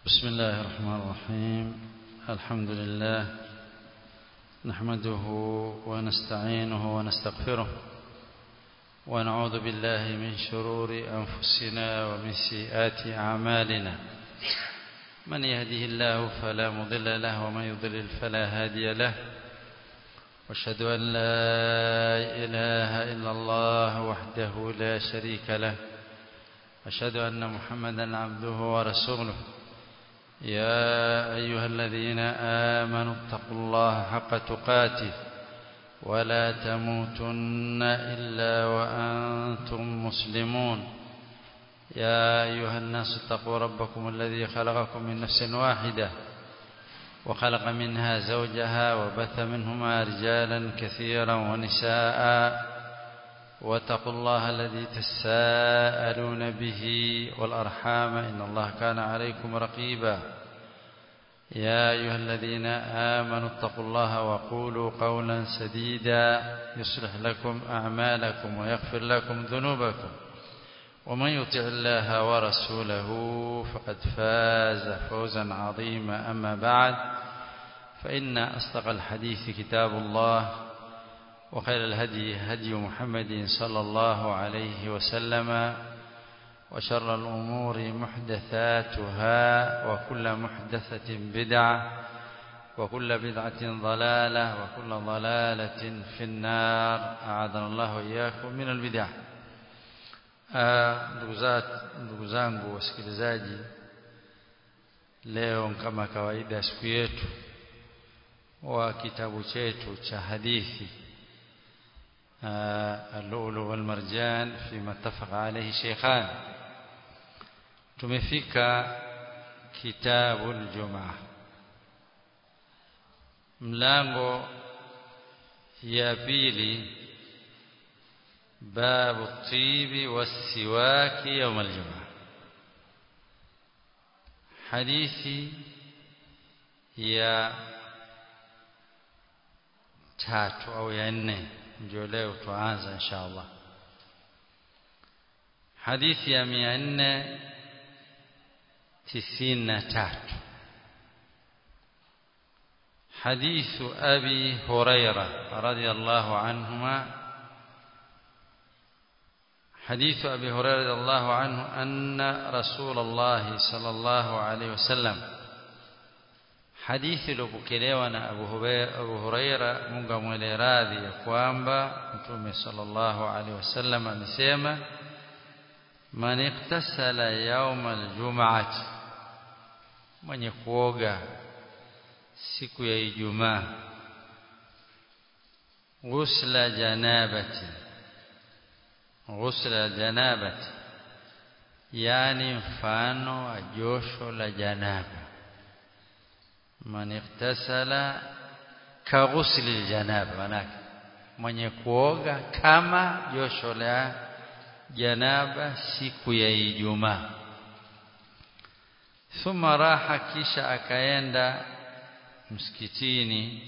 بسم الله الرحمن الرحيم الحمد لله نحمده ونستعينه ونستغفره ونعوذ بالله من شرور أنفسنا ومن سيئات أعمالنا من يهده الله فلا مضل له ومن يضلل فلا هادي له واشهد أن لا إله إلا الله وحده لا شريك له أشهد أن محمدا عبده ورسوله يا أيها الذين آمنوا اتقوا الله حق تقاته ولا تموتن إلا وأنتم مسلمون يا أيها الناس اتقوا ربكم الذي خلقكم من نفس واحدة وخلق منها زوجها وبث منهما رجالا كثيرا ونساء واتقوا الله الذي تساءلون به والأرحام إن الله كان عليكم رقيبا يا أيها الذين آمنوا اتقوا الله وقولوا قولا سديدا يصلح لكم أعمالكم ويغفر لكم ذنوبكم ومن يطع الله ورسوله فقد فاز فوزا عظيما أما بعد فإن أصدق الحديث كتاب الله وخير الهدي هدي محمد صلى الله عليه وسلم وشر الأمور محدثاتها وكل محدثة بدعة وكل بدعة ضلالة وكل ضلالة في النار أعاذنا الله وإياكم من البدع ndugu zangu wasikilizaji leo kama kawaida siku yetu wa kitabu chetu cha hadithi اللؤلؤ والمرجان فيما اتفق عليه شيخان tumefika kitabu aljumaa mlango ya pili babu tibi wasiwaki يوم الجمعه hadithi ya tatu au ya nne ndio leo tuanza insha Allah hadithi ya 493 حديث أبي هريرة رضي الله عنهما حديث أبي هريرة رضي الله عنه أن رسول الله صلى الله عليه وسلم hadithi iliyopokelewa na Abu Huraira, Abu Huraira Mungu amwele radhi ya kwamba Mtume sallallahu alaihi wasallam amesema man iktasala yawm aljum'ati mwenye kuoga siku ya Ijumaa ghusla janabati ghusla janabati yani mfano wa josho la janaba man iktasala ka ghusli aljanaba manake mwenye kuoga kama josho la janaba siku ya Ijumaa thumma raha kisha akaenda msikitini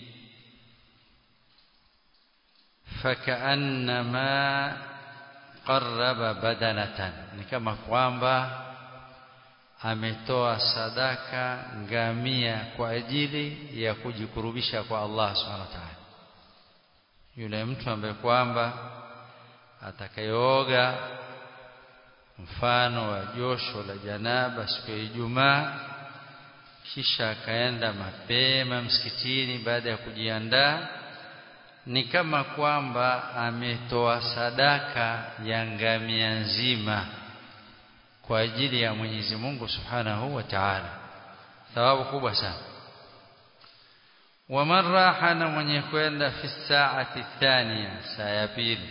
fakaannama qarraba badanatan ni kama kwamba ametoa sadaka ngamia kwa ajili ya kujikurubisha kwa Allah subhanahu wa ta'ala yule mtu ambaye kwamba atakayeoga mfano wa josho la janaba siku ya Ijumaa kisha akaenda mapema msikitini baada ya kujiandaa ni kama kwamba ametoa sadaka ya ngamia nzima kwa ajili ya Mwenyezi Mungu Subhanahu wa Ta'ala thawabu kubwa sana waman raha na mwenye kwenda fi saati thania saa ya pili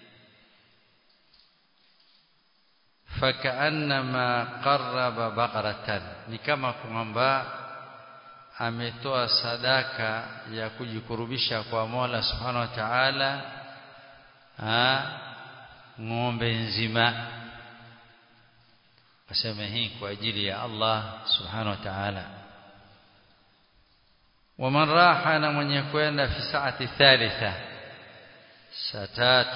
fakaannama qarraba baqaratan ni kama kwamba ametoa sadaka ya kujikurubisha kwa Mola Subhanahu wa Ta'ala ng'ombe nzima asema hii kwa ajili ya Allah subhanahu wa ta'ala waman raha na mwenye kwenda fi saati thalitha saa tatu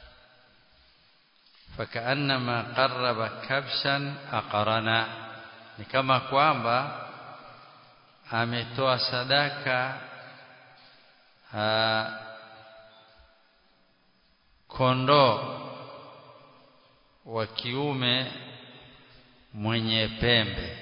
fakaannama qarraba kabshan aqrana ni kama kwamba ametoa sadaka aa, kondoo wa kiume mwenye pembe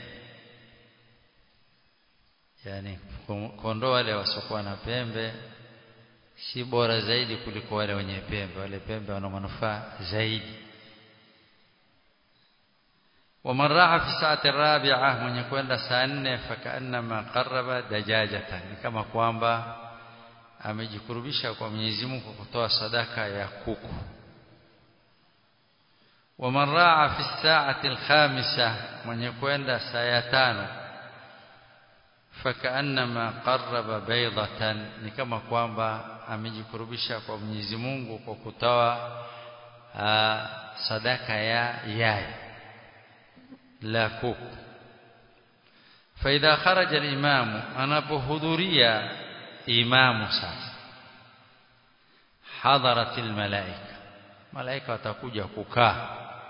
yani kondoo wale wasiokuwa na pembe si bora zaidi kuliko wale wenye pembe wale pembe wana manufaa zaidi ومن راح في الساعة الرابعة من يكون saa nne فكأنما قرب دجاجة ni kama kwamba amejikurubisha kwa Mwenyezi Mungu kwa kutoa sadaka ya kuku ومن راع في الساعة الخامسة من يكون saa ya tano فكأنما قرب بيضة ni kama kwamba amejikurubisha kwa Mwenyezi Mungu kwa kutoa sadaka ya yai la kuku فإذا خرج الإمام anapohudhuria imamu sasa hadarat almalaika malaika watakuja kukaa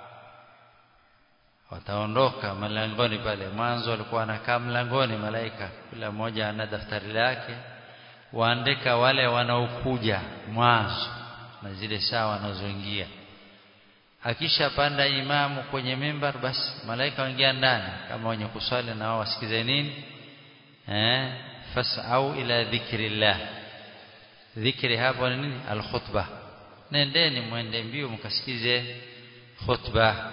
wataondoka malangoni pale mwanzo walikuwa wanakaa mlangoni malaika kila mmoja ana daftari lake waandika wale wanaokuja mwanzo na zile saa wanazoingia akishapanda imamu kwenye mimbar basi malaika waingia ndani kama wenye kuswali na wao wasikize nini eh fas'au ila dhikrillah dhikri hapo ni nini alkhutbah nendeni mwende mbio mkasikize khutbah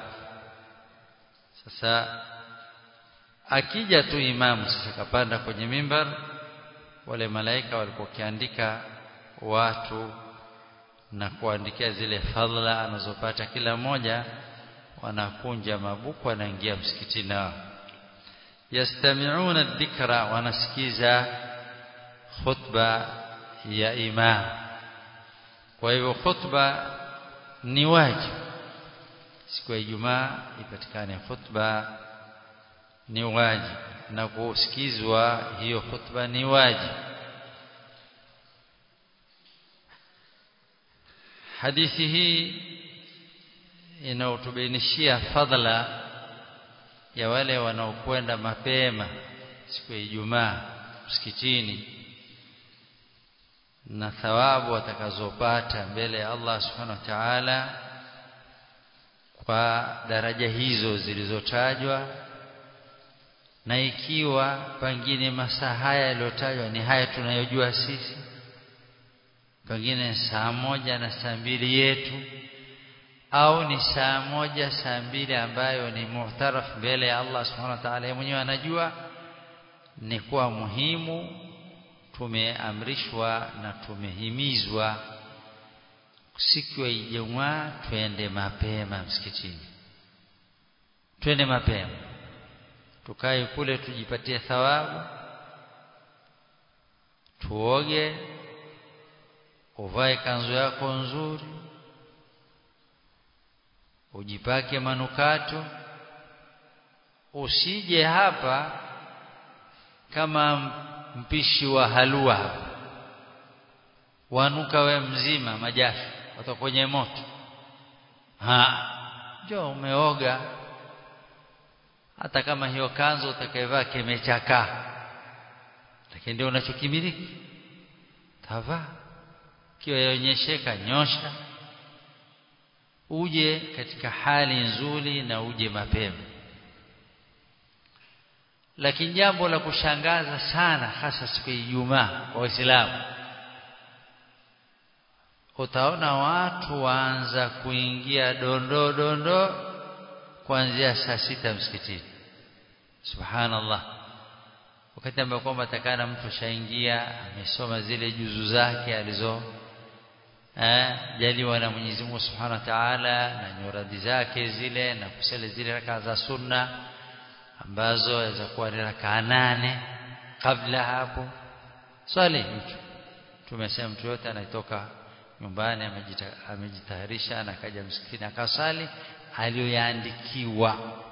sasa akija tu imamu sasa kapanda kwenye mimbar wale malaika walipokiandika watu na kuandikia zile fadhila anazopata kila mmoja wanakunja mabuku wanaingia msikitini nao yastami'una dhikra wanasikiza khutba ya imam kwa hivyo khutba ni wajibu siku ya Ijumaa ipatikane khutba ni wajibu na kusikizwa hiyo khutba ni wajibu hadithi hii inaotubainishia fadhila ya wale wanaokwenda mapema siku ya Ijumaa msikitini na thawabu watakazopata mbele ya Allah subhanahu wa ta'ala kwa daraja hizo zilizotajwa na ikiwa pengine masaa haya yaliyotajwa ni haya tunayojua sisi pengine saa moja na saa mbili yetu au ni saa moja saa mbili ambayo ni muhtaraf mbele ya Allah subhanahu wa ta'ala mwenyewe anajua ni kuwa muhimu tumeamrishwa na tumehimizwa siku ya Ijumaa twende mapema msikitini twende mapema tukae kule tujipatie thawabu tuoge uvae kanzu yako nzuri ujipake manukato usije hapa kama mpishi wa halua wanuka we mzima majasho wata kwenye moto ha jo umeoga hata kama hiyo kanzu utakayevaa kimechakaa lakini ndio unachokimiliki tavaa kiwa yaonyesheka nyosha uje katika hali nzuri na uje mapema lakini jambo la kushangaza sana hasa siku ya Ijumaa kwa Waislamu utaona watu waanza kuingia dondo dondo kuanzia saa sita msikitini subhanallah wakati ambao kwamba takana mtu shaingia amesoma zile juzu zake alizo eh jaliwa na Mwenyezi Mungu Subhanahu wa Ta'ala na nyuradi zake zile na kusali zile raka za sunna ambazo yaweza kuwa ni raka nane kabla hapo swali mtu tumesema mtu yote anatoka nyumbani amejitayarisha na kaja msikitini akasali aliyoyaandikiwa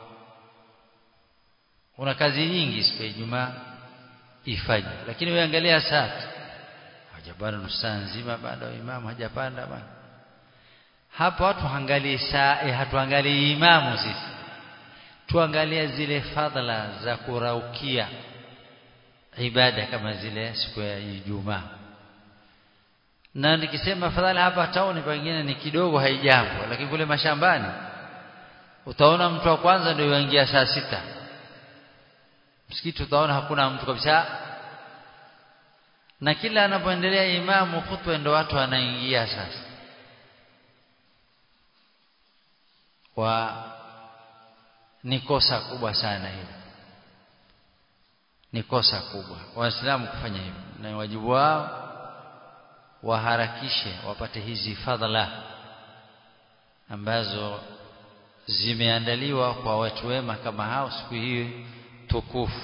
una kazi nyingi siku ya Ijumaa ifanye lakini uangalia saa hajapanda nusu saa nzima bado imamu hajapanda bana hapa watu haangalii saa eh, hatuangalii imamu sisi tuangalie zile fadhila za kuraukia ibada kama zile siku ya Ijumaa na nikisema fadhila hapa tauni pengine ni kidogo haijambo lakini kule mashambani utaona mtu wa kwanza ndio yuingia saa sita msikiti utaona hakuna mtu kabisa na kila anapoendelea imamu khutba ndio watu wanaingia sasa wa ni kosa kubwa sana hili ni kosa kubwa waislamu kufanya hivyo na wajibu wao waharakishe wapate hizi fadhila ambazo zimeandaliwa kwa watu wema kama hao siku hii tukufu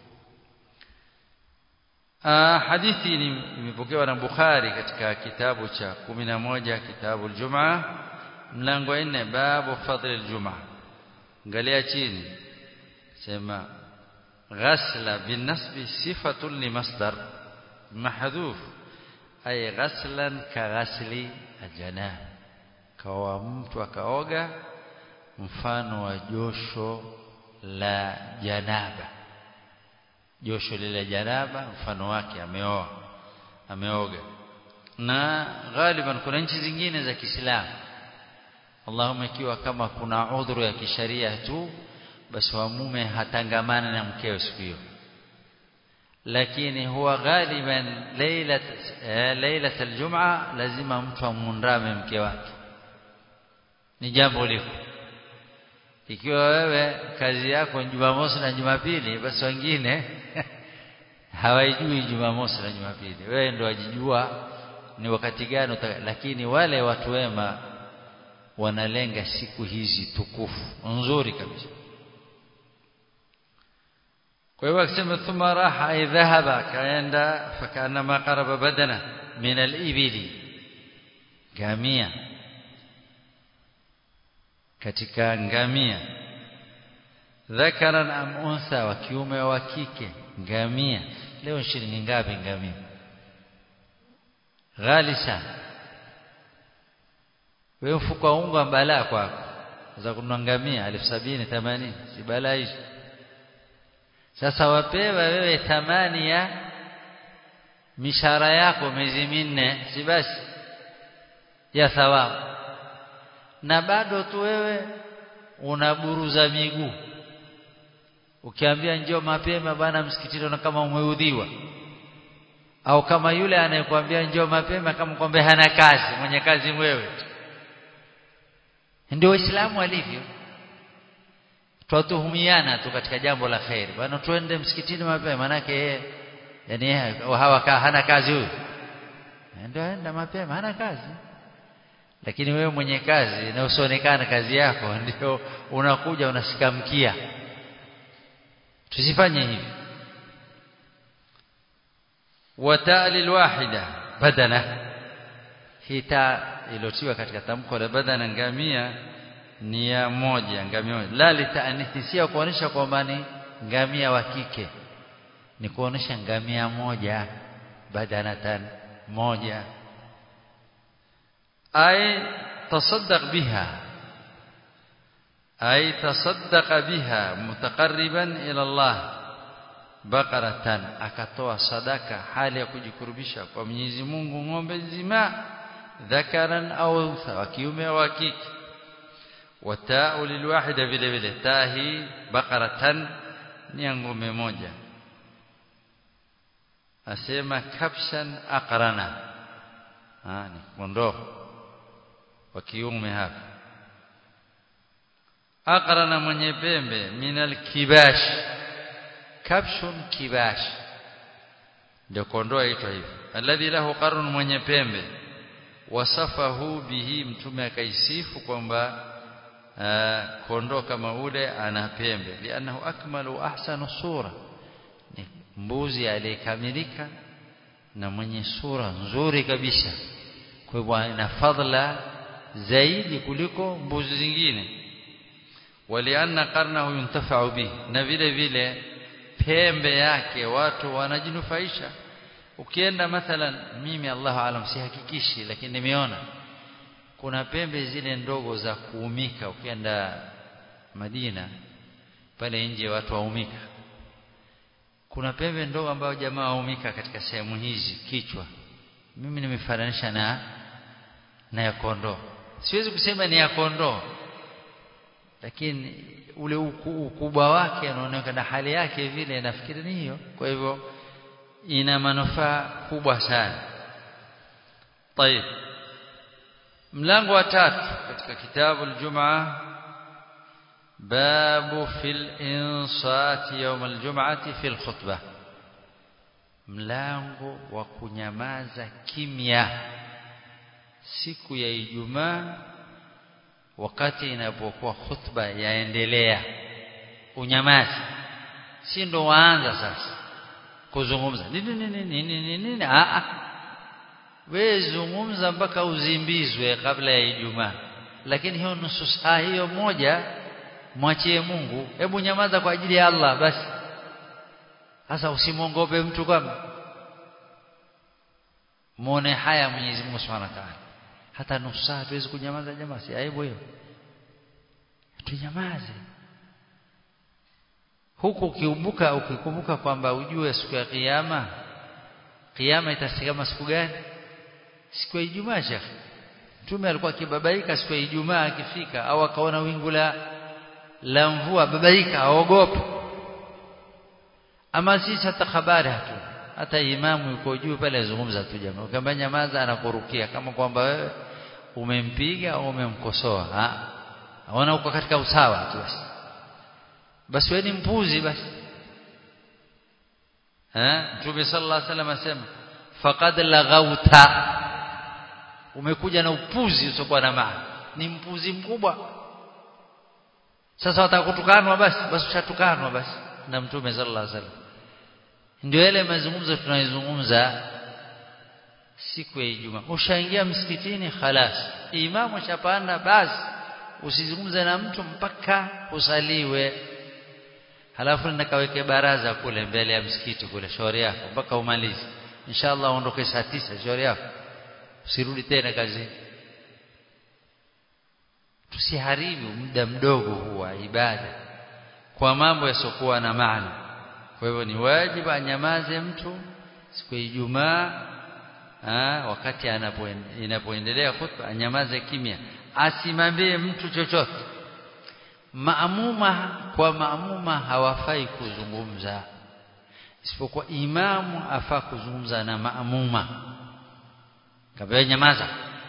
Ah, hadithi imepokewa na Bukhari katika kitabu cha 11 kitabu al-Jum'a mlango 4 babu fadl al-Jum'a angalia chini sema ghasla bin nasbi sifatun li masdar mahdhuf ay ghaslan ka ghasli al-janab kawa mtu akaoga mfano wa josho la janaba josho lile janaba mfano wake ameoa ameoga na ghaliban kuna nchi zingine za Kiislamu Allahumma ikiwa kama kuna udhuru ya kisharia tu basi wa mume hatangamana na mkewe siku hiyo lakini huwa ghaliban lailat lailat aljum'a lazima mtu amundame mke wake ni jambo liko ikiwa wewe kazi yako ni Jumamosi na Jumapili basi wengine hawaijui Jumamosi na Jumapili wewe ndio wajijua ni wakati gani lakini wale watu wema wanalenga siku hizi tukufu nzuri kabisa kwa hiyo akisema thumma raha ay dhahaba kaenda fakana ma qaraba badana min al-ibili gamia katika ngamia dhakaran am untha wa kiume wa kike ngamia leo shilingi ngapi ngamia ghali sana wewe mfuko wa unga balaa kwako za kununua ngamia 1070 80 si balaa hizo sasa wapewa wewe thamani ya mishahara yako miezi minne si basi ya thawabu na bado tu wewe unaburuza miguu ukiambia njoo mapema bana msikitini na kama umeudhiwa au kama yule anayekuambia njoo mapema kama kwamba hana kazi mwenye kazi wewe ndio waislamu walivyo twatuhumiana tu katika jambo la khairi bana twende msikitini mapema manake yeye yani hawa hana kazi huyu ndio aenda mapema hana kazi lakini wewe mwenye kazi na usionekana kazi yako ndio unakuja unasikamkia tusifanye hivi watali alwahida badana hita ilotiwa katika tamko la badana ngamia ni ya moja ngamia moja la litaanithi sio kuonesha kwamba ni ngamia wa kike ni kuonesha ngamia moja badanatan moja أي تصدق بها أي تصدق بها متقربا إلى الله بقرة akatoa sadaka hali ya kujikurubisha kwa Mwenyezi Mungu ng'ombe nzima dhakaran au untha wa kiume au kike watau lilwahida vile vile tahi baqaratan ni ng'ombe moja asema kabshan aqrana ah ni kondoo wa kiume hapa aqrana mwenye pembe minal kibash kabshun kibash ndio kondoo aitwa hivyo alladhi lahu qarun mwenye pembe wasafahu bihi mtume akaisifu kwamba kondoo kama ule ana pembe lianahu akmalu ahsanu sura ni mbuzi aliyekamilika na mwenye sura nzuri kabisa kwa hivyo ana fadhila zaidi kuliko mbuzi zingine walianna qarnahu yuntafa'u bihi na vile vile pembe yake watu wanajinufaisha ukienda mathalan mimi Allahu alam sihakikishi lakini nimeona kuna pembe zile ndogo za kuumika ukienda Madina pale nje watu waumika kuna pembe ndogo ambayo jamaa waumika katika sehemu hizi kichwa mimi nimefananisha na na ya kondoo siwezi kusema ni ya kondoo lakini ule ukubwa wake unaonekana hali yake vile nafikiri ni hiyo kwa hivyo ina manufaa kubwa sana طيب mlango wa tatu katika kitabu al-Jum'a babu fil insati yawm al-jum'ati fil khutbah mlango wa kunyamaza kimya siku ya Ijumaa wakati inapokuwa khutba yaendelea unyamazi si ndo waanza sasa kuzungumza nini nini nini nini a a wewe zungumza mpaka uzimbizwe kabla ya Ijumaa lakini hiyo nusu saa hiyo moja mwachie Mungu hebu nyamaza kwa ajili ya Allah basi sasa usimwongope mtu kama muone haya Mwenyezi Mungu Subhanahu wa Ta'ala hata nusu saa tuwezi kunyamaza jamaa si aibu hiyo tunyamaze huku ukikumbuka ukikumbuka kwamba ujue siku ya kiyama kiyama itasikama siku gani siku ya Ijumaa shekhi Mtume alikuwa akibabaika siku ya Ijumaa akifika au akaona wingu la la mvua babaika aogope ama sisi hata habari hatu hata imamu yuko juu pale azungumza tu jamaa ukiambia nyamaza anakurukia kama kwamba wewe umempiga au umemkosoa ah aona uko katika usawa tu basi basi wewe ni mpuzi basi eh Mtume sallallahu alaihi wasallam asema faqad laghauta umekuja na upuzi usiokuwa na maana ni mpuzi mkubwa sasa watakutukanwa basi basi ushatukanwa basi na Mtume sallallahu alaihi wasallam ndio yale mazungumzo tunayozungumza siku ya Ijumaa ushaingia msikitini khalas imamu shapanda basi usizungumze na mtu mpaka usaliwe halafu nikaweke baraza kule mbele ya msikiti kule shauri yako mpaka umalize inshallah uondoke saa tisa shauri yako usirudi tena kazi tusiharibu muda mdogo huu wa ibada kwa mambo yasiokuwa na maana kwa hivyo ni wajibu anyamaze mtu siku ya Ijumaa wakati inapoendelea khutba anyamaze kimya asimambie mtu chochote maamuma kwa maamuma hawafai kuzungumza isipokuwa imamu afaa kuzungumza na maamuma kabla nyamaza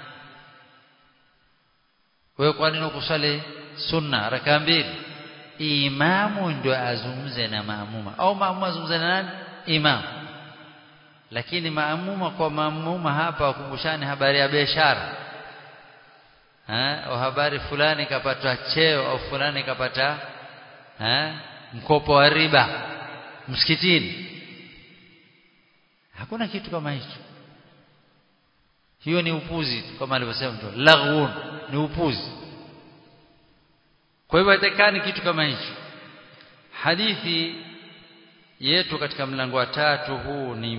wewe kwa nini ukusali sunna raka mbili imamu ndio azungumze na maamuma au maamuma azungumze na nani imamu lakini maamuma kwa maamuma hapa wakumbushane habari ya biashara au habari fulani kapata cheo au fulani kapata ha? mkopo wa riba msikitini hakuna kitu kama hicho hiyo ni upuzi kama alivyosema mtu laghun ni upuzi kwa hivyo haitakani kitu kama hicho hadithi yetu katika mlango wa tatu huu ni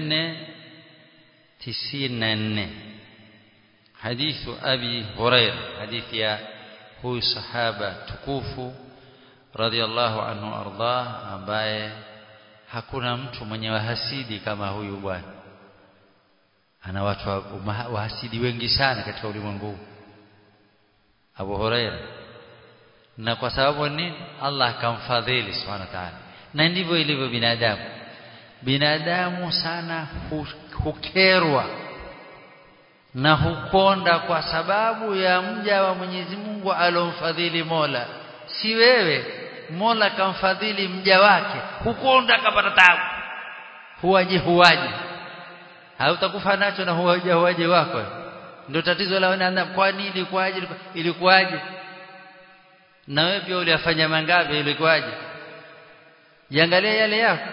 494 hadithu abi huraira hadithi ya huyu sahaba tukufu radhiallahu anhu ardah ambaye hakuna mtu mwenye wahasidi kama huyu bwana ana watu wahasidi wengi sana katika ulimwengu huu Abu Huraira na kwa sababu nini Allah akamfadhili subhanahu wa ta'ala na ndivyo ilivyo binadamu binadamu sana hukerwa na hukonda kwa sababu ya mja wa Mwenyezi Mungu alomfadhili Mola si wewe Mola kamfadhili mja wake hukonda kapata tabu huwaje huwaje hautakufa nacho na huwaje huwaje wako ndio tatizo la wanadamu kwa nini ilikuwaje ilikuwaje na wewe pia uliyafanya mangapi ilikuwaje jiangalia yale yako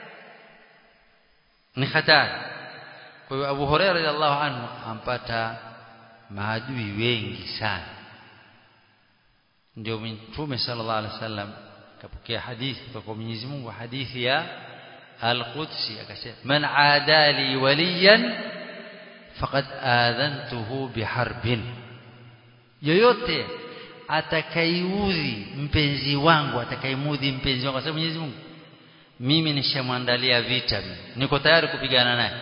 ni hatari kwa hiyo Abu Hurairah radhiallahu anhu ampata maadui wengi sana ndio Mtume sallallahu alaihi wasallam kapokea hadithi kutoka kwa Mwenyezi Mungu hadithi ya Al-Qudsi akasema man adali waliyan faqad adhantuhu biharbin yoyote atakaiudhi mpenzi wangu atakaimudhi mpenzi wangu kwa sababu Mwenyezi Mungu mimi nishamwandalia vita mimi niko tayari kupigana naye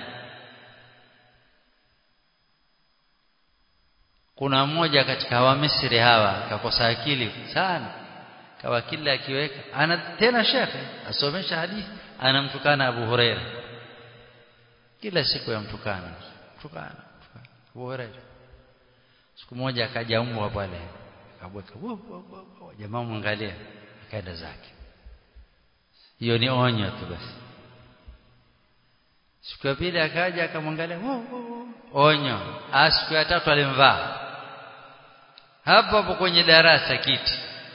kuna mmoja katika wa Misri hawa akakosa akili sana kawa kila akiweka ana tena shekhe asomesha hadithi anamtukana Abu Huraira kila siku yamtukana tukana Abu Huraira siku moja akaja mbwa pale akabweka jamaa mwangalia akaenda zake hiyo ni onyo tu basi siku ya pili akaja akamwangalia onyo siku ya tatu alimvaa hapo hapo kwenye darasa kiti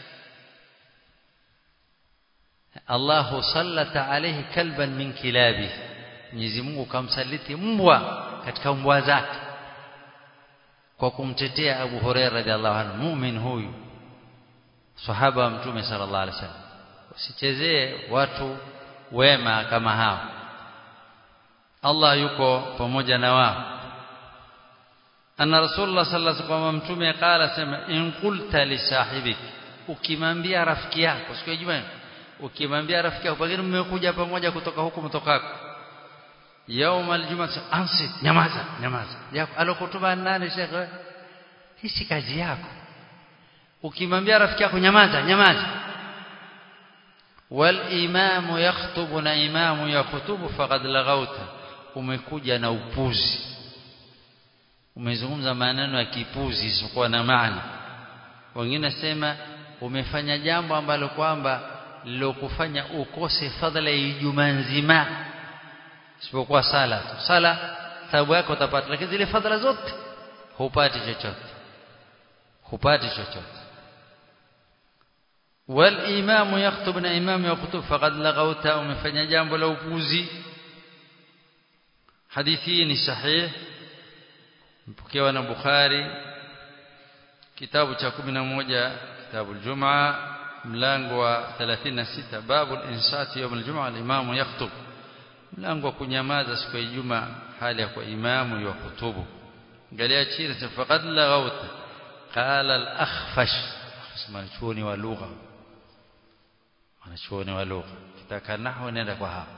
Allahu sallata alayhi kalban min kilabi Mwenyezi Mungu kamsaliti mbwa katika mbwa zake kwa kumtetea Abu Hurairah radhiallahu anhu muumini huyu sahaba wa mtume sallallahu alaihi wasallam usichezee watu wema kama hao Allah yuko pamoja na wao anna rasulullah sallallahu alaihi wasallam mtume qala sema in qulta li sahibik ukimwambia rafiki yako siku ya Ijumaa ukimwambia rafiki yako pengine mmekuja pamoja kutoka huku mtokako يوم الجمعه ansit nyamaza nyamaza yako alokutuba nani shekhe hii si kazi yako ukimwambia rafiki yako nyamaza nyamaza wal imamu yakhutubu na imamu yakhutubu faqad laghauta umekuja na upuzi umezungumza maneno ya kipuzi isiyokuwa na maana wengine sema umefanya jambo ambalo kwamba lilokufanya ukose fadhila ya Ijumaa nzima isipokuwa sala tu sala thawabu yako utapata lakini zile fadhila zote hupati chochote hupati chochote wal imamu yakhutub na imamu yakhutub faqad laghauta umefanya jambo la upuzi hadithi hii ni sahih mpokewa na Bukhari kitabu cha 11 kitabu al-Jum'a mlango wa 36 babu al-insati yawm al-jum'a al-imamu yakhutub mlango wa kunyamaza siku ya Ijumaa hali ya kwa imamu wa kutubu angalia chini faqad laghauta qala al-akhfash mwanachuoni wa lugha mwanachuoni wa lugha kitaka nahwu nenda kwa hapa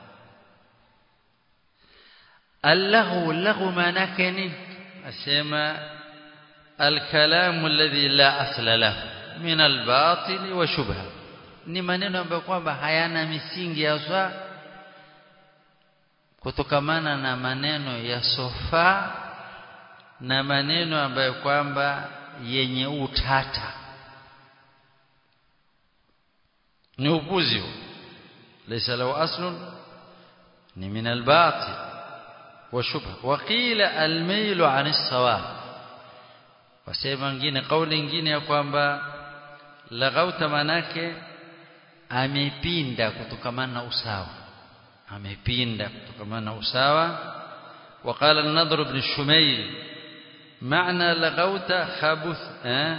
اللغو اللغو معناه نini asema الكلام الذي لا اصل له من الباطل وشبهه ni maneno ambayo kwamba hayana misingi ya kutokamana na maneno ya sofa na maneno ambayo kwamba yenye utata ni upuzi laysa lahu aslun ni min albatil wa shubha wa qila almailu an as-sawab wasema wengine kauli nyingine ya kwamba laghauta manake amepinda kutokamana na usawa amepinda kutokamana na usawa وقال النضر بن الشميل معنى لغوت خبث أه؟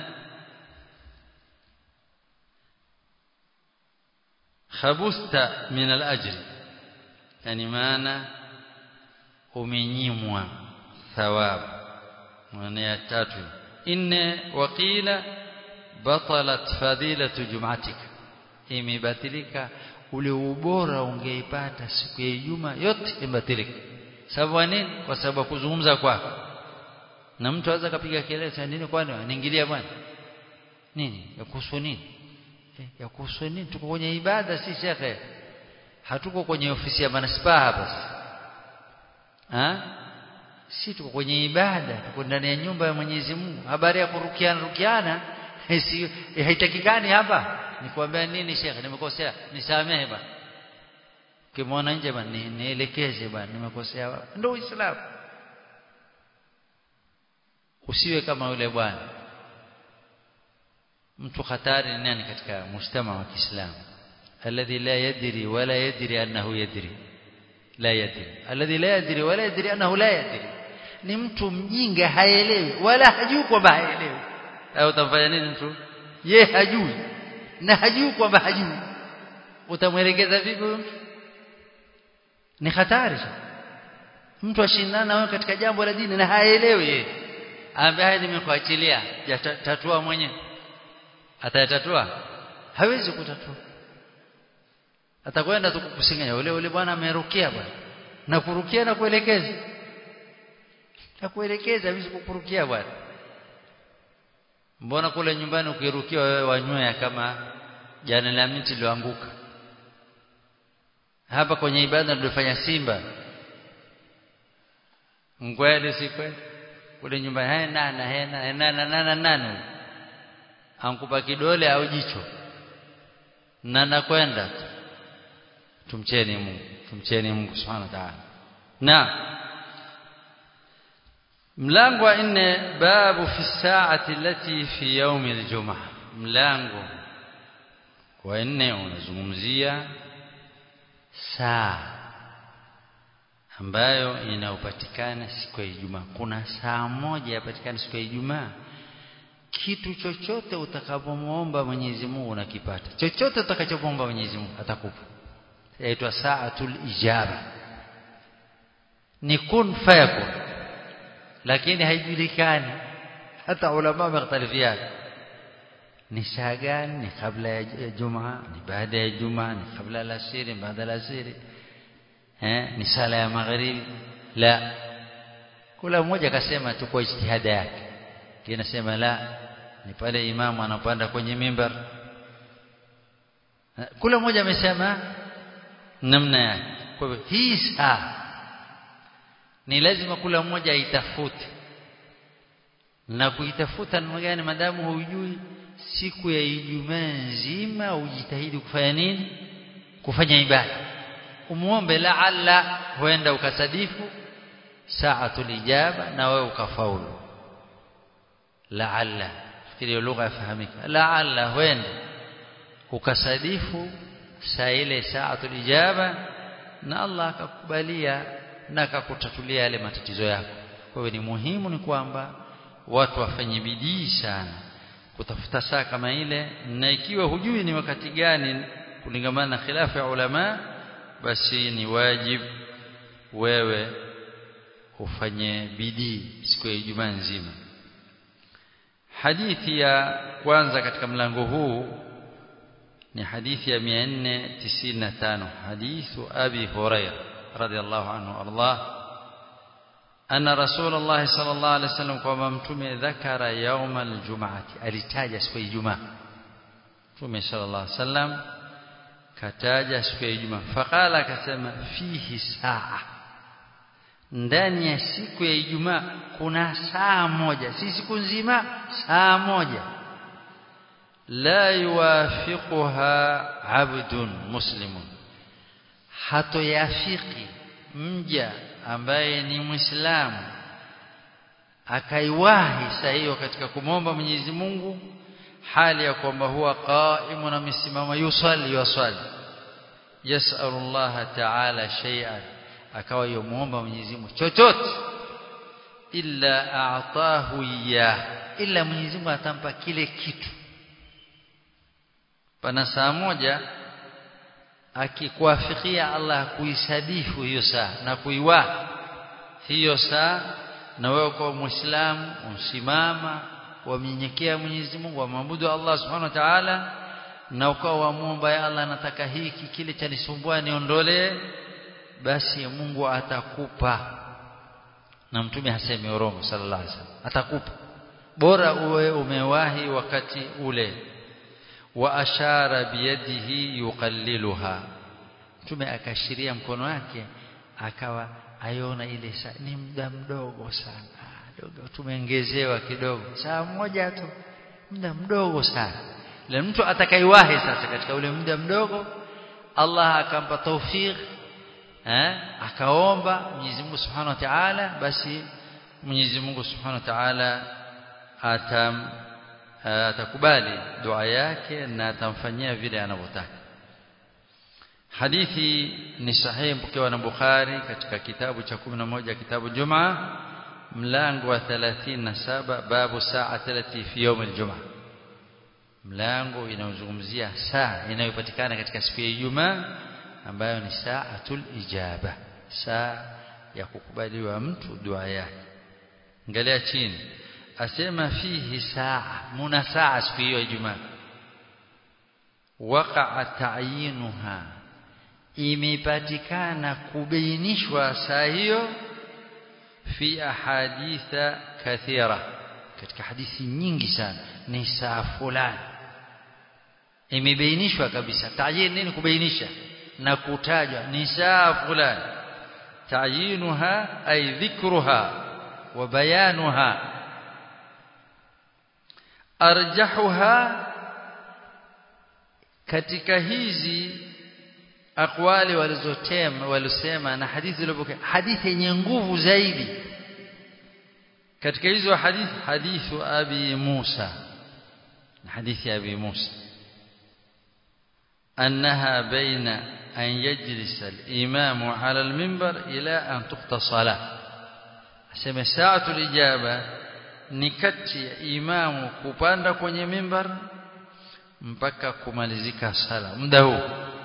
خبثت من الأجر يعني معنى umenyimwa thawabu maana ya tatu inne waqila batalat fadilatu jum'atik imebatilika ule ubora ungeipata siku ya Ijumaa yote imebatilika sababu nini kwa sababu kuzungumza kwako na mtu aweza kapiga kelele sana nini kwani aniingilia bwana nini ya kuhusu nini eh, ya kuhusu nini tuko kwenye ibada si shekhe hatuko kwenye ofisi ya manispaa hapa ha? si tuko kwenye ibada tuko ndani ya nyumba ya Mwenyezi Mungu habari ya kurukiana rukiana si haitakikani hapa nikwambia nini shekhe nimekosea nisamehe bwana kimwona nje bwana nielekeze bwana nimekosea ndio uislamu usiwe kama yule bwana mtu hatari ni nani katika mujtama wa Kiislamu alladhi la yadri wala yadri annahu yadri la yadri alladhi la yadri wala yadri annahu la yadri ni mtu mjinga haelewi wala hajui kwamba haelewi au utamfanya nini mtu ye hajui na hajui kwamba hajui utamwelekeza vipi mtu ni hatari mtu ashindana wewe katika jambo la dini na haelewi yeye ambaye nimekuachilia tatua mwenyewe atayatatua hawezi kutatua atakwenda tu kukusinganya ule ule bwana amerukia bwana na kurukia na kuelekeza na kuelekeza hawezi kukurukia bwana mbona kule nyumbani ukirukia wewe wanywea kama jana la miti lioanguka hapa kwenye ibada ndio simba ngwele si kweli kule nyumbani haya nana hena nana nana nana ankupa kidole au jicho na nakwenda tumcheni Mungu tumcheni Mungu subhanahu wa ta'ala na mlango wa nne babu fi saati allati fi yawm aljumaa mlango wa nne unazungumzia saa ambayo inayopatikana siku ya Ijumaa kuna saa moja yapatikana siku ya Ijumaa kitu chochote utakapomwomba Mwenyezi Mungu unakipata chochote utakachomwomba Mwenyezi Mungu atakupa yaitwa saatul ijaba ni kun fayakun lakini haijulikani hata ulama wamekhtalifiana ni saa gani ni kabla ya Jumaa ni baada ya Jumaa ni kabla ya asiri baada ya asiri eh ni sala ya magharibi la kula mmoja akasema tu kwa ijtihada yake kinasema la ni pale imamu anapanda kwenye mimbar kula mmoja amesema namna yake kwa hivyo hii saa ni lazima kula mmoja aitafute na kuitafuta namna gani madamu hujui siku ya Ijumaa nzima ujitahidi kufanya nini kufanya ibada umuombe laalla huenda ukasadifu saatul ijaba na wewe ukafaulu laalla fikiri lugha yafahamika laalla huenda ukasadifu saa ile saatul ijaba na Allah akakubalia na akakutatulia yale matatizo yako kwa hiyo ni muhimu ni kwamba watu wafanye bidii sana kutafuta saa kama ile na ikiwa hujui ni wakati gani kulingamana na khilafu ya ulama basi ni wajib wewe ufanye bidii siku ya Ijumaa nzima hadithi ya kwanza katika mlango huu ni hadithi ya 495 hadithu abi hurairah radiyallahu anhu Allah أن رسول الله صلى الله عليه وسلم كما متومه ذكر يوم الجمعة alitaja siku ya Ijumaa Mtume صلى الله عليه وسلم kataja siku ya Ijumaa faqala akasema fihi saa ndani ya siku ya Ijumaa kuna saa moja si siku nzima saa moja la yuwafiquha abdun muslimun hatoyafiki mja ambaye ni muislamu akaiwahi saa hiyo katika kumwomba Mwenyezi Mungu hali ya kwamba huwa qaimun na misimama yusalli yusali yasalu Allah ta'ala shay'an akawa yomuomba Mwenyezi Mungu chochote illa a'tahu ya illa Mwenyezi Mungu atampa kile kitu pana saa moja akikuafikia Allah kuisadifu hiyo saa na kuiwahi hiyo saa na wewe kwa muislamu usimama wamnyenyekea Mwenyezi Mungu wamwabudu Allah Subhanahu wa Ta'ala na ukawa wamuomba ya Allah nataka hiki kile cha nisumbua niondolee basi Mungu atakupa na mtume hasemi urongo sallallahu alaihi wasallam atakupa bora uwe umewahi wakati ule wa ashara biyadihi yuqalliluha mtume akashiria mkono wake akawa aiona ile saa ni muda mdogo sana dogo tumeongezewa kidogo saa moja tu muda mdogo sana la mtu atakaiwahi sasa katika ule muda mdogo Allah akampa tawfik eh akaomba Mwenyezi Mungu Subhanahu wa Ta'ala basi Mwenyezi Mungu Subhanahu wa Ta'ala atam atakubali dua yake na atamfanyia vile anavyotaka hadithi ni sahihi mpokewa na Bukhari katika kitabu cha 11 kitabu Jumaa mlango wa 37 babu saa 30 fi yawm aljumaa mlango inaozungumzia saa inayopatikana katika siku ya Ijumaa ambayo ni saatul ijaba saa ya kukubaliwa mtu dua yake angalia chini asema fihi saa muna saa siku hiyo ya Ijumaa waqa'a ta'yinuha imepatikana kubainishwa saa hiyo fi ahaditha kathira katika hadithi nyingi sana ni saa fulani imebainishwa kabisa ta'yin nini kubainisha na kutajwa ni saa fulani ta'yinuha ay dhikruha wa bayanuha arjahuha katika hizi akwali walizotema walisema na hadithi zilizopokea hadithi yenye nguvu zaidi katika hizo hadithi hadithu abi Musa hadithi ya abi Musa أنها بين أن يجلس الإمام على المنبر إلى أن تقضى الصلاة أسمى ساعة الإجابة نكتي إمام kupanda kwenye mimbar mpaka kumalizika sala muda huu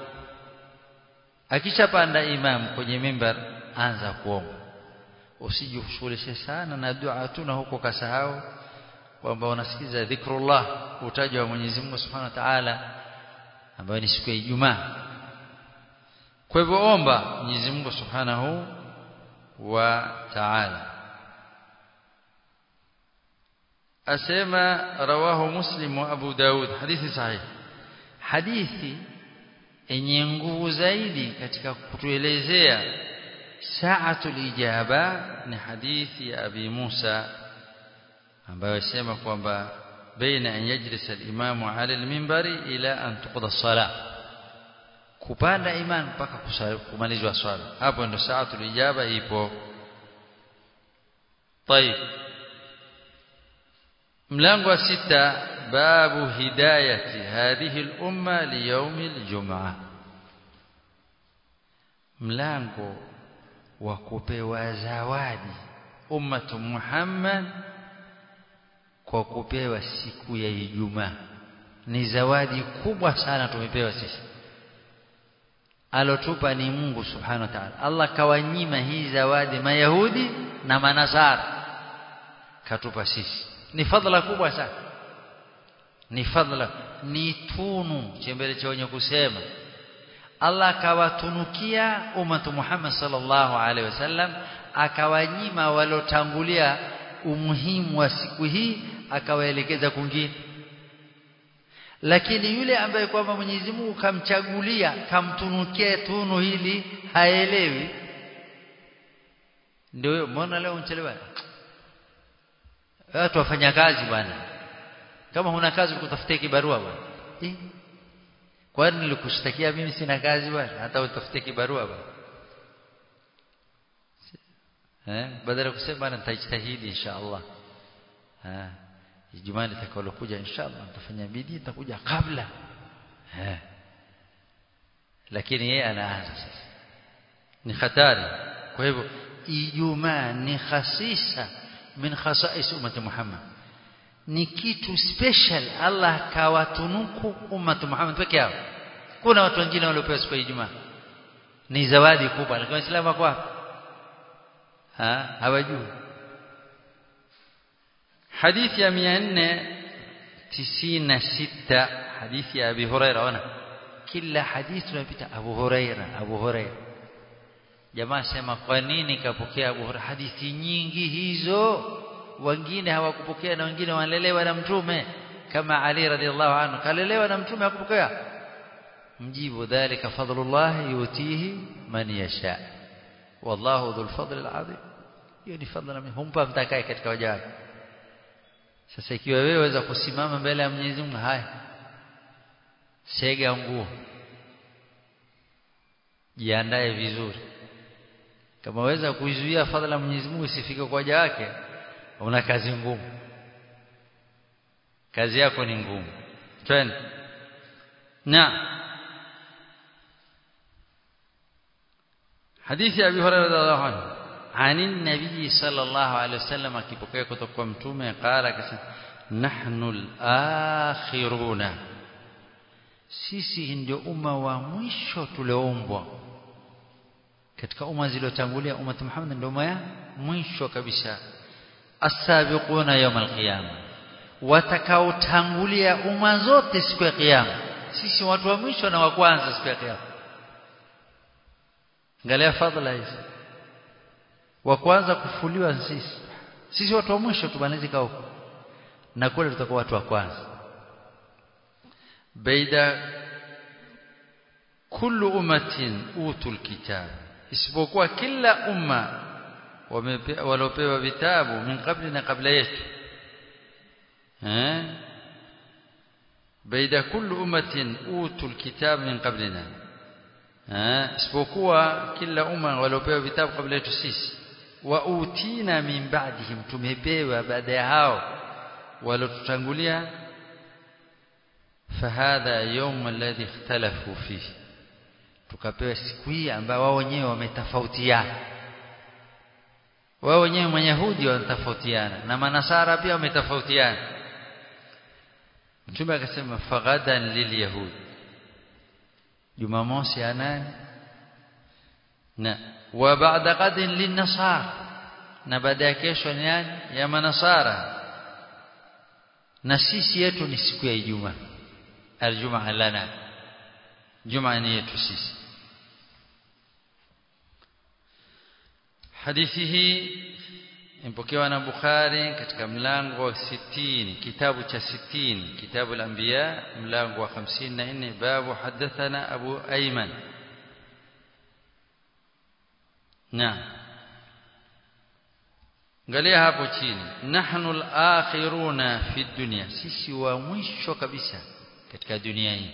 akishapanda imam kwenye mimbar anza kuomba usijishughulishe sana na dua tu na huko kasahau kwamba unasikiza dhikrullah utajwa wa Mwenyezi Mungu Subhanahu wa Ta'ala ambayo ni siku ya Ijumaa kwa hivyo omba Mwenyezi Mungu Subhanahu wa Ta'ala asema rawahu Muslim wa Abu Daud hadithi sahih hadithi yenye nguvu zaidi katika kutuelezea saatul ijaba ni hadithi ya Abi Musa ambayo yasema kwamba baina an yajlisa al-imamu ala al-minbari ila an tuqda as-salah kupanda imam mpaka kumalizwa swala hapo ndo saatul ijaba ipo طيب mlango wa sita babu hidayati hadhihi al-umma li yawm al-jum'ah mlango wa kupewa zawadi ummatu Muhammad kwa kupewa siku ya Ijumaa ni zawadi kubwa sana tumepewa sisi alotupa ni Mungu subhanahu wa ta'ala Allah kawanyima hii zawadi mayahudi na manasara katupa sisi ni fadhila kubwa sana ni fadhila ni tunu chembele cha wenye kusema Allah akawatunukia umatu Muhammad sallallahu alaihi wasallam akawanyima walotangulia umuhimu wa siku hii akawaelekeza kwingine lakini yule ambaye kwamba Mwenyezi Mungu kamchagulia kamtunukia tunu hili haelewi ndio mbona leo unchelewa watu wafanya kazi bwana kama huna kazi ukutafutie kibarua bwana eh kwani nilikushtakia mimi sina kazi bwana hata utafutie kibarua bwana eh badala ya kusema bwana nitajitahidi inshallah eh Ijumaa litakalokuja inshallah nitafanya bidii nitakuja kabla eh lakini yeye anaanza sasa ni hatari kwa hivyo Ijumaa ni khasisa min khasais ummati Muhammad ni kitu special Allah kawatunuku ummati Muhammad peke yao kuna watu wengine waliopewa siku ya Ijumaa ni zawadi kubwa lakini waislamu wako wapi ha hawajui حديث يا 496 حديث يا ابي هريره وانا kila hadithi tunapita Abu Huraira Abu Huraira jamaa sema kwa nini kapokea Abu Huraira hadithi nyingi hizo wengine hawakupokea na wengine wanalelewa na mtume kama Ali radhiallahu anhu kalelewa na mtume hakupokea mjibu dhalika fadlullah yutihi man yasha wallahu dhul fadl alazim hiyo ni fadhila humpa mtakaye katika waja wake sasa ikiwa wewe waweza kusimama mbele ya Mwenyezi Mungu haya sega nguo jiandae vizuri kama waweza kuizuia fadhila Mwenyezi Mungu isifike kwa waja wake una kazi ngumu kazi yako ni ngumu twende na hadithi ya Abi Hurairah radhiallahu anhu عن النبي صلى الله عليه وسلم akipokea kutoka kwa mtume qala akasema nahnu al-akhiruna sisi ndio umma wa mwisho tulioumbwa katika umma zilizotangulia umma Muhammad ndio umma ya mwisho kabisa as-sabiquna yawm al-qiyama watakaotangulia umma zote siku ya kiyama sisi watu wa mwisho na wa kwanza siku ya kiyama angalia fadhila hizi wa kwanza kufuliwa sisi sisi watu wa mwisho tumalizika huko na kule tutakuwa watu wa kwanza baida kullu ummatin utul kitab isipokuwa kila umma waliopewa vitabu min kabli na kabla yetu eh baida kullu ummatin utul kitab min qablina eh isipokuwa kila umma waliopewa vitabu kabla yetu sisi wa utina min ba'dihim tumepewa baada ya hao walotutangulia fahadha yawm alladhi ikhtalafu fihi tukapewa siku hii ambayo wao wenyewe wametofautiana wao wenyewe mayahudi wanatofautiana na manasara pia wametofautiana mtume akasema faghadan lilyahud jumamosi ya nani na wa ba'da qadin linnasara na baada ya kesho ni nani ya manasara na sisi yetu ni siku ya Ijumaa aljumaa lana jumaa ni yetu sisi hadithi hii imepokewa na Bukhari katika mlango wa 60 kitabu cha 60 kitabu al-anbiya mlango wa 54 babu hadathana Abu Ayman Naam Angalia hapo chini nahnu al-akhiruna fi dunya sisi wa mwisho kabisa katika dunia hii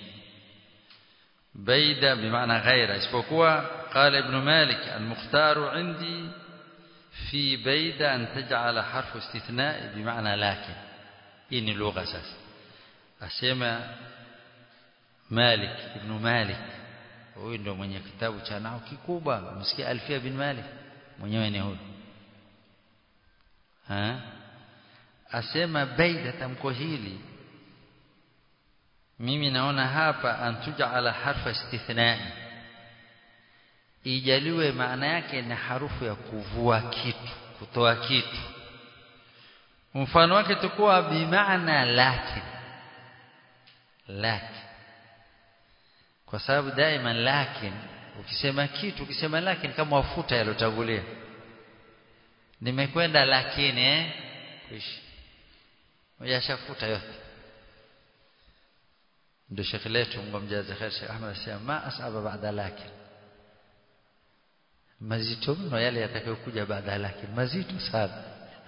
baida bimaana ghaira isipokuwa qala ibn malik al-mukhtar indi fi baida an taj'ala harfu istithna bimaana lakin hii ni lugha sasa asema malik ibn malik huyu ndio mwenye kitabu cha nao kikubwa msikia alfia bin malik mwenyewe ni huyu ha asema baida tamko hili mimi naona hapa antujala harfa istithnai ijaliwe maana yake ni harufu ya kuvua kitu kutoa kitu mfano wake tukua bimaana lakin lakin kwa sababu daima lakin ukisema kitu ukisema lakin kama wafuta yalotangulia nimekwenda lakini eh kuishi yashafuta yote ndio Sheikh letu Mungu amjaze khair Sheikh Ahmed asema ma asaba baada lakin mazito mno yale yatakayokuja baada lakin mazito sana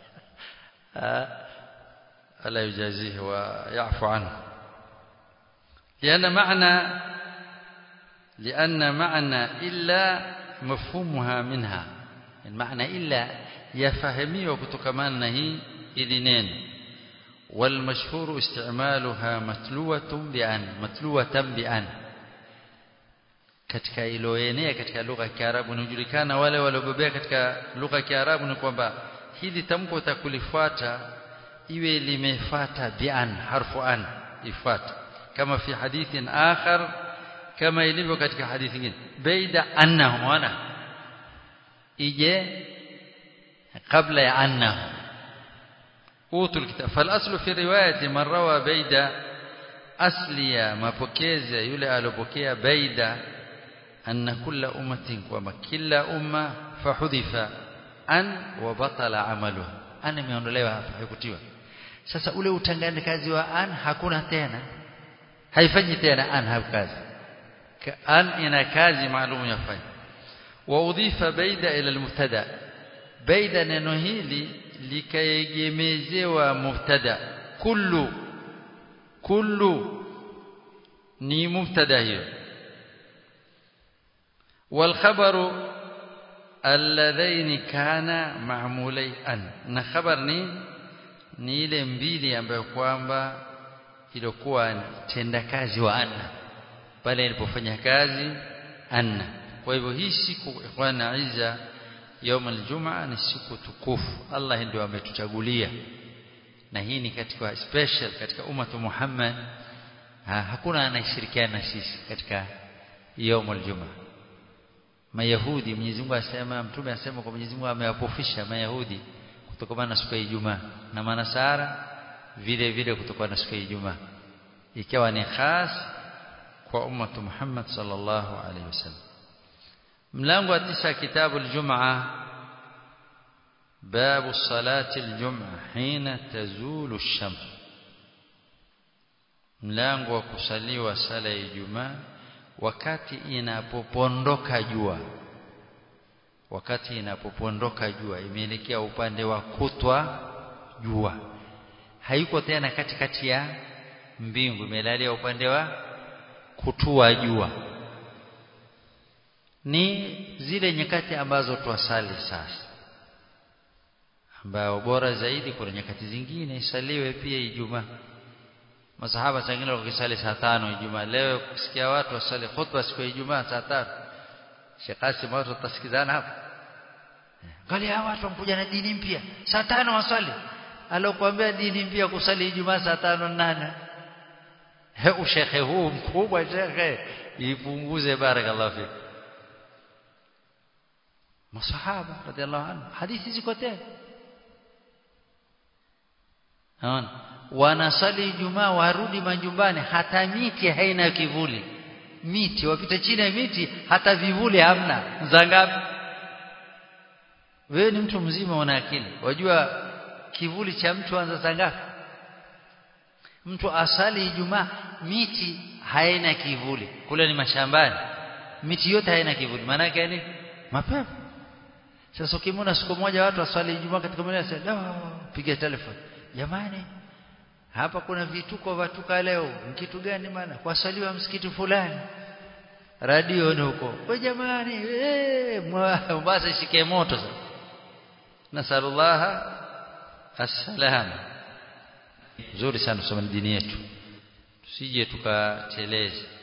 ala yujazihi wa yafu anhu لأن معنى لأن معنى إلا مفهومها منها المعنى إلا يفهميه كتكمان هي إذنين والمشهور استعمالها متلوة بأن متلوة بأن katika iloenea katika lugha ya Kiarabu inajulikana wale waliobobea katika lugha ya Kiarabu ni kwamba hili tamko utakulifuata iwe limefuata bi'an harfu an ifuata kama fi hadithin akhar kama ilivyo katika hadithi nyingine baida annahum wana ije kabla ya annahum utul kitab falaslu fi riwayati man rawa baida asliya mapokezi yule alopokea baida anna kulla ummatin kwamba kila umma fahudhifa an wa batala amaluha an imeondolewa hapa haikutiwa sasa ule utangani kazi wa an hakuna tena haifanyi tena an hakazi an ina kazi maalum yafanya wa udhifa baida ila almubtada baida neno hili likaegemezewa mubtada kullu kullu ni mubtada hiyo والخبر اللذين كان معمولي an na khabar ni ni ile mbili ambayo kwamba ilikuwa tenda kazi wa anna pale ilipofanya kazi anna kwa hivyo hii siku ikhwana iza يوم الجمعه ni siku tukufu Allah ndio ametuchagulia na hii ni katika special katika ummatu Muhammad ha, hakuna anayeshirikiana na sisi katika يوم الجمعه Mayahudi Mwenyezi Mungu asema mtume asema kwa Mwenyezi Mungu amewapofisha Mayahudi kutokana na siku ya Ijumaa na Manasara vile vile kutokana na siku ya Ijumaa ikawa ni khas kwa ummatu Muhammad sallallahu alaihi wasallam mlango wa tisa kitabu al-jum'a باب صلاة الجمعة حين تزول الشمس mlango wa kusaliwa sala ya Ijumaa wakati inapopondoka jua wakati inapopondoka jua imeelekea upande wa kutwa jua haiko tena katikati ya mbingu imelalia upande wa kutua jua ni zile nyakati ambazo twasali sasa ambao bora zaidi kuna nyakati zingine isaliwe pia Ijumaa masahaba wengine wakisali saa tano Ijumaa leo kusikia watu wasali khutba siku ya Ijumaa saa tano Sheikh Qasim watu watasikizana hapo angalia hawa watu wamkuja na dini mpya saa tano wasali alokuambia dini mpya kusali Ijumaa saa tano nane he ushekhe huu mkubwa shekhe ipunguze barakallahu fik masahaba radhiallahu anhu hadithi ziko tena naona wanasali Ijumaa warudi majumbani hata miti haina kivuli miti wapita chini ya miti hata vivuli hamna zangapi wewe ni mtu mzima una akili wajua kivuli cha mtu anza zangapi mtu asali Ijumaa miti haina kivuli kule ni mashambani miti yote haina kivuli maana yake ni mapema sasa ukimwona siku moja watu waswali Ijumaa katika mmoja sasa piga telefoni jamani hapa kuna vituko vatuka leo kitu gani maana kwasaliwa msikiti fulani radio ni huko we jamani eh Mombasa shike moto sasa nasallallahu assalama nzuri sana kusoma dini yetu tusije tukateleza